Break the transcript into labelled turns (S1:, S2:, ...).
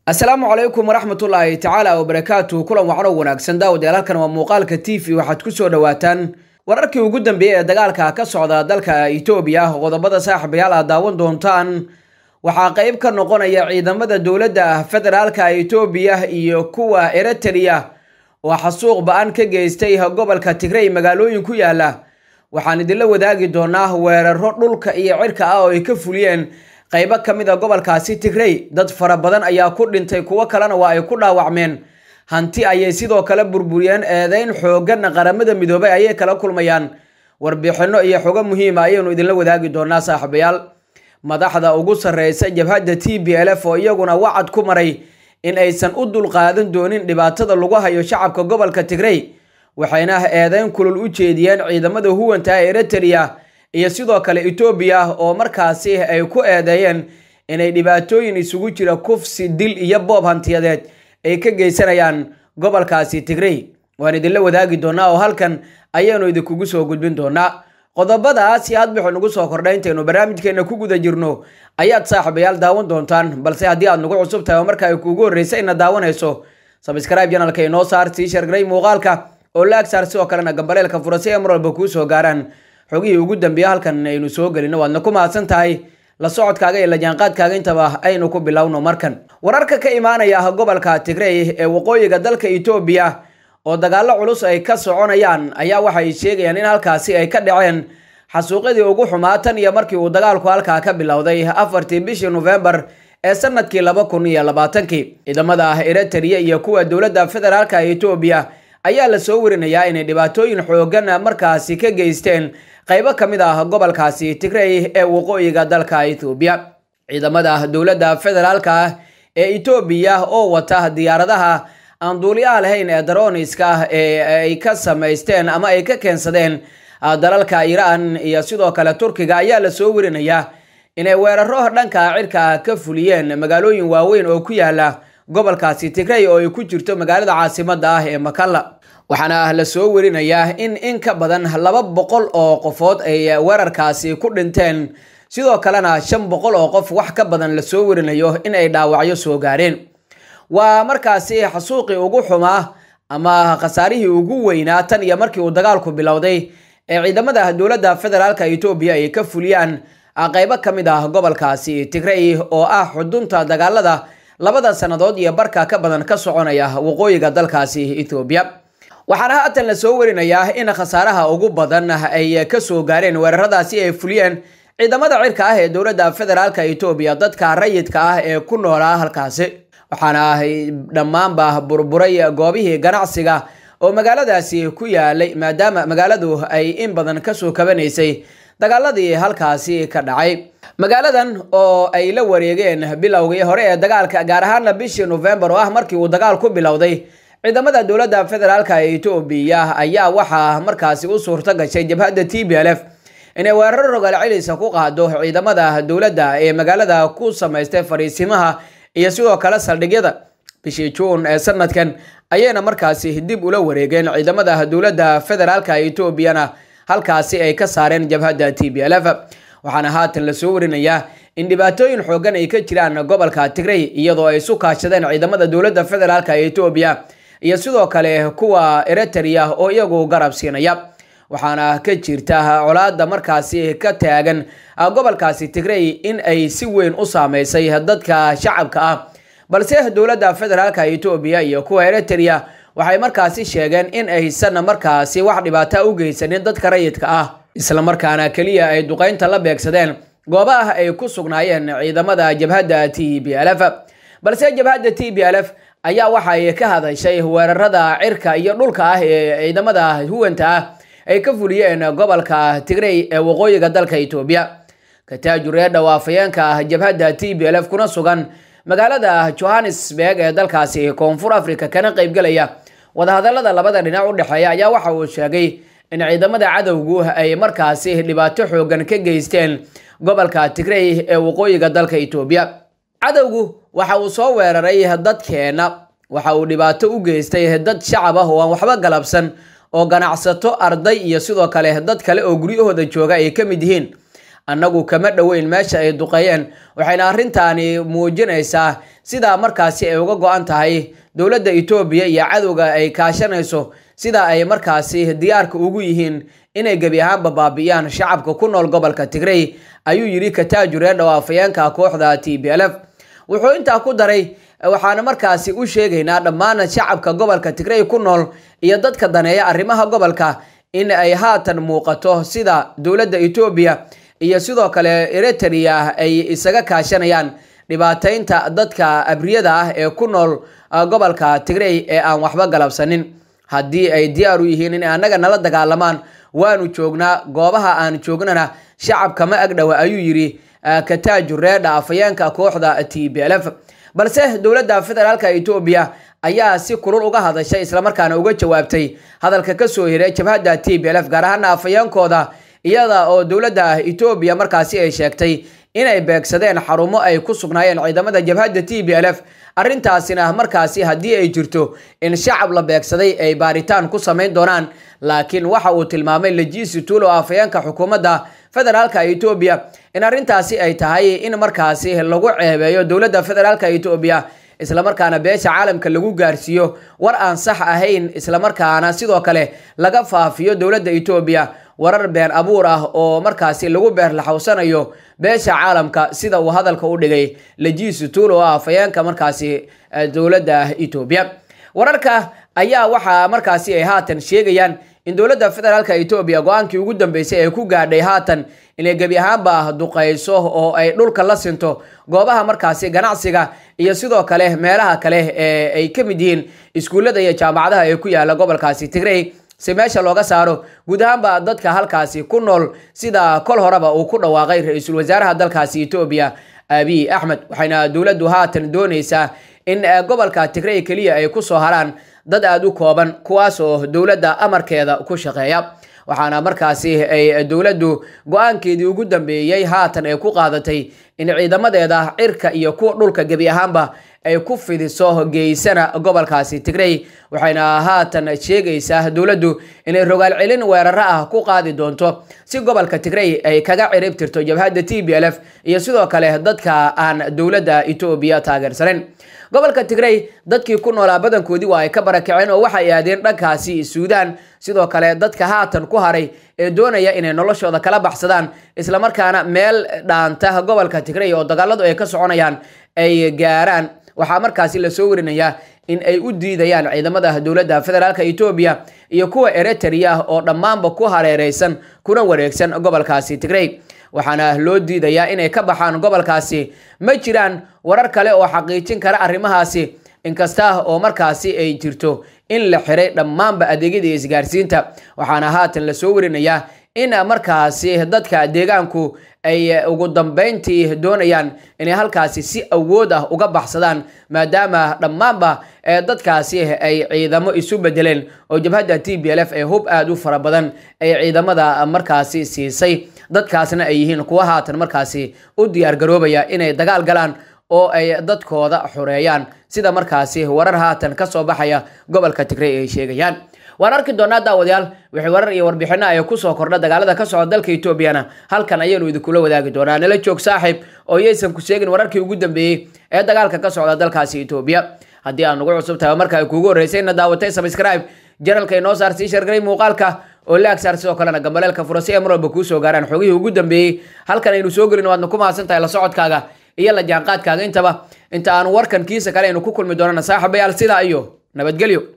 S1: asalaamu calaykum waraxmatullaahi tacaala wabarakaatu kulan wacno wanaagsan daawadayaal halkan waa muuqaalka t v waxaad kusoo dhawaataan wararkii ugu dambeeyey ee dagaalka ka socda dalka itoobiya qodobada saaxiibayaal aad daawan doontaan waxaa qeyb ka noqonaya ciidamada dowladda federaalka itoobiya iyo kuwa eritrea oo xasuuq ba-an ka geystay gobolka tigrey magaalooyin ku yaala waxaan idinla wadaagi doonaa weeraro dhulka iyo cirka ah oo ay ka fuliyeen qaybo ka mid a gobolkaasi tigrey dad fara badan ayaa ku dhintay kuwo kalena waa ay ku dhaawacmeen hanti ayay sidoo kale burburiyeen eedeyn xoogan qaramada midoobay ayay kala kulmayaan warbixino iyo xogo muhiima ayaynu idinla wadaagi doonaa saaxiibayaal madaxda ugu sarreysa jabhadda t b l f oo iyaguna wacad ku maray in aysan u dulqaadan doonin dhibaatada lagu hayo shacabka gobolka tigrey waxayna eedeyn kulul u jeediyeen ciidamada huwanta ee eritrea iyo sidoo kale etoobiya oo markaasi ay ku eedeeyeen inay dhibaatooyin isugu jira kufsi dil iyo boob hantiyadeed ay ka geysanayaan gobolkaasi tigrey waan idinla wadaagi doonaa oo halkan ayaanu idinkugu soo gudbin doonaa qodobadaas iyo hadbixu nagu soo kordhay intaynu barnaamijkeena ku guda jirno ayaad saaxiibayaal daawan doontaan balse haddii aad nagu cusub tahay oo marka ay kuugu horreysa inaad daawanayso sabscribe janalka inoo saar sii shargaray muuqaalka oo laag saar sidoo kalena gambaleelka fura si ay mar walba kuu soo gaaraan xogihii ugu dambeeya halkan aynu soo gelino waadna ku mahadsan tahay la socodkaaga iyo lajaanqaadkaaga intaba aynu ku bilowno markan wararka ka imaanaya gobolka tigrey ee waqooyiga dalka etoobiya oo dagaallo culus ay ka soconayaan ayaa waxay sheegayaan in halkaasi ay ka dhaceen xasuuqyadii ugu xumaa tan iyo markii uu dagaalku halkaa ka bilowday afartii bishii nofembar ee sanadkii laba kun iyo labaatankii ciidamada eritrea iyo kuwa dowladda federaalka etoobiya ayaa la soo warinayaa inay dhibaatooyin xoogan markaasi ka geysteen qaybo ka mid ah gobolkaasi tigrey ee waqooyiga dalka ethoobiya ciidamada dowladda federaalka ee etoobiya oo wata diyaaradaha aan duuliyaha lahayn ee daroniska ee ay ka samaysteen ama ay ka keensadeen dalalka iiraan iyo sidoo kale turkiga ayaa la soo warinayaa inay weeraro dhanka cirka ka fuliyeen magaalooyin waaweyn oo ku yaala gobolkaasi tigrey oo ay ku jirto magaalada caasimada ah ee makalla waxaana la soo warinayaa in in ka badan laba boqol oo qofood ay weerarkaasi ku dhinteen sidoo kalena shan boqol oo qof wax ka badan lasoo warinayo in ay dhaawacyo soo gaareen waa markaasi xasuuqii ugu xumaa ama khasaarihii ugu weynaa tan iyo markii uu dagaalku bilowday ee ciidamada dowladda federaalka etoobiya ay ka fuliyaan qaybo ka mid ah gobolkaasi tigrey oo ah xudunta dagaalada labada sannadood iyo barka ka badan ka soconaya waqooyiga dalkaasi ethoobiya waxaana haatan la soo warinayaa in khasaaraha ugu badan ay kasoo gaareen weeraradaasi ay fuliyeen ciidamada cirka ah ee dowladda federaalka etoobiya dadka rayidka ah ee ku noolaa halkaasi waxaana dhammaanba burburay goobihii ganacsiga oo magaaladaasi ku yaalay maadaama magaaladu ay in badan kasoo kabanaysay dagaaladii halkaasi ka dhacay magaaladan oo ay la wareegeen bilowgii hore ee dagaalka gaar ahaana bishii nofembar oo ah markii uu dagaal ku bilowday ciidamada dowladda federaalka ee etoobiya ayaa waxaa markaasi u suurto gashay jabhadda t b l f inay weeraro rogaal celisa ku qaado ciidamada dowladda ee magaalada ku samaystay fariisimaha iyo sidoo kale saldhigyada bishii juun ee sanadkan ayayna markaasi dib ula wareegeen ciidamada dowladda federaalka etoobiyana halkaasi ay ka saareen jabhadda t b l f waxaana haatan lasoo warinayaa in dhibaatooyin xoogan ay ka jiraan gobolka tigrey iyadoo ay isu kaashadeen ciidamada dowladda federaalka ee etoobiya iyo sidoo kale kuwa eritrea oo iyagu garab siinaya waxaana ka jirta colaada markaasi ka taagan gobolkaasi tigrey in ay si weyn u saameysay dadka shacabka ah balse dowladda federaalka etoobiya iyo kuwa eritrea waxay markaasi sheegeen in aysan markaasi wax dhibaata u geysanin dadka rayidka ah islamarkaana keliya ay duqeynta la beegsadeen goobaha ay ku sugnaayeen ciidamada jabhadda t b l f balse jabhadda t b l f ayaa waxay ka hadashay weerarada cirka iyo dhulka ah ee ciidamada huwanta ah ay ka fuliyeen gobolka tigrey ee waqooyiga dalka etoobiya kataajure dhawaafayeenka ah jabhadda t b l f kuna sugan magaalada johannesburg ee dalkaasi koonfur africa kana qaybgelaya wadahadalada labada dhinac u dhexeeya ayaa waxa uu sheegay in ciidamada cadowgu ay markaasi dhibaato xoogan ka geysteen gobolka tigrey ee waqooyiga dalka etoobiya cadowgu waxa uu soo weeraray dadkeena waxa uu dhibaato u geystay dad shacab ah oo aan waxba galabsan oo ganacsato arday iyo sidoo kale dad kale oo guryahooda jooga ay ka mid yihiin annagu kama dhoweyn meesha ay duqeeyeen waxayna arrintaani muujinaysaa sidaa markaasi ay uga go-an tahay dowladda etoobiya iyo cadowga ay kaashanayso sida ay markaasi diyaarka ugu yihiin inay gebi ahaanba baabi'iyaan shacabka ku nool gobolka tigrey ayuu yidhi kataajure dhawaafayeenka kooxda t b l f wuxuu intaa ku daray waxaana markaasi u sheegaynaa dhammaan shacabka gobolka tigrey ku nool iyo dadka daneeya arrimaha gobolka in ay haatan muuqato sida dowladda etoobiya iyo sidoo kale eritrea ay isaga kaashanayaan dhibaataynta dadka abriyada ah ee ku nool gobolka tigrey ee aan waxba galabsanin haddii ay diyaar u yihiin inay annaga nala dagaalamaan waanu joognaa goobaha aan joognana shacabka ma agdhowa ayuu yidhi kataajure afayeenka kooxda t b l f balse dowladda federaalka etoobiya ayaa si kulul uga hadashay islamarkaana uga jawaabtay hadalka kasoo hiray jabhadda t b l f gaar ahaana afayeenkooda iyada oo dowladda etoobiya markaasi ay sheegtay inay beegsadeen xarumo ay ku sugnaayeen ciidamada jabhadda t b l f arrintaasina markaasi haddii ay jirto in shacab la beegsaday ay baaritaan ku samayn doonaan laakiin waxa uu tilmaamay lejiisi tuulo afayeenka xukuumadda federaalka etoobiya in arrintaasi ay tahay in markaasi lagu ceebeeyo dowladda federaalka etoobiya islamarkaana beesha caalamka lagu gaarsiiyo war aan sax ahayn islamarkaana sidoo kale laga faafiyo dowladda etoobiya warar been abuur ah oo markaasi lagu beerlaxawsanayo beesha caalamka sida uu hadalka u dhigay lejiisi tuulo ah afayeenka markaasi dowladda etoobiya wararka ayaa waxaa markaasi ay haatan sheegayaan in dowladda federaalka etoobiya go-aankii ugu dambeysay ay ku gaadhay haatan inay gebi ahaanba duqayso oo ay dhulka la sinto goobaha markaasi ganacsiga iyo sidoo kale meelaha kale ee ay ka mid yihiin iskuullada iyo jaamacadaha ee ku yaala gobolkaasi tigrey si meesha looga saaro guud ahaanba dadka halkaasi ku nool sida kol horeba uu ku dhawaaqay ra-iisul wasaaraha dalkaasi etoobiya abiy axmed waxayna dowladdu haatan dooneysaa in gobolka tigrey keliya ay kusoo haraan dad aada u kooban kuwaas oo dowladda amarkeeda ku shaqeeya waxaana markaasi ay dowladdu go-aankeedii ugu dambeeyey haatan ay ku qaadatay in ciidamadeeda cirka iyo kuwa dhulka gebi ahaanba ay ku fidiso geysana gobolkaasi tigrey waxayna haatan sheegaysaa dowladdu inay rogaal celin weeraro ah ku qaadi doonto si gobolka tigrey ay kaga cirib tirto jabhadda t b l f iyo sidoo kale dadka aan dowladda etoobiya taageersanayn gobolka tigrey dadkii ku noolaa badankoodii waa ay ka barakaceen oo waxay aadeen dhankaasi suudaan sidoo kale dadka haatan ku haray ee doonaya inay noloshooda kala baxsadaan islamarkaana meel dhaanta gobolka tigrey oo dagaaladu ay ka soconayaan ay gaaraan waxaa markaasi lasoo warinayaa in ay u diidayaan ciidamada dowladda federaalk etoobiya iyo kuwa eritrea oo dhammaanba ku hareereysan kuna wareegsan gobolkaasi tigrey waxaana loo diidayaa inay ka baxaan gobolkaasi ma jiraan warar kale oo xaqiijin kara arrimahaasi inkasta oo markaasi ay jirto in la xiray dhammaanba adeegyada isgaarsiinta waxaana haatan lasoo warinayaa in markaasi dadka deegaanku ay ugu dambeyntii doonayaan inay halkaasi si awood ah uga baxsadaan maadaama dhammaanba dadkaasi ay ciidamo isu bedeleen oo jabhadda t b l f ee hub aada u fara badan ay ciidamada markaasi siisay dadkaasna ay yihiin kuwa haatan markaasi u diyaar garoobaya inay dagaal galaan oo ay dadkooda xoreeyaan sida markaasi warar haatan kasoo baxaya gobolka tigrey ay sheegayaan waan arki doonaa daawadayaal wixii warar iyo warbixino ay kusoo kordha dagaalada ka socda dalka etoobiyana halkan ayaynu idinkula wadaagi doonaa nala joog saaxiib oo yaysan ku sheegin wararkii ugu dambeeyey ee dagaalka ka socda dalkaasi etoobiya haddii aan ugu cusub tahay marka ay kuugu horreysayna daawatay subscribe janalka inoo saar sii shargaray muuqaalka oo la agsaar sidoo kalena gambaleelka fura si ay mar walba kuu soo gaaraan xogihii ugu dambeeyey halkan aynu soo gelin waadna ku mahadsan tahay la socodkaaga iyo la jaanqaadkaaga intaba inta aan warkan kiisa kale aynu ku kulmi doonana saaxiibayaal sidaa iyo nabadgelyo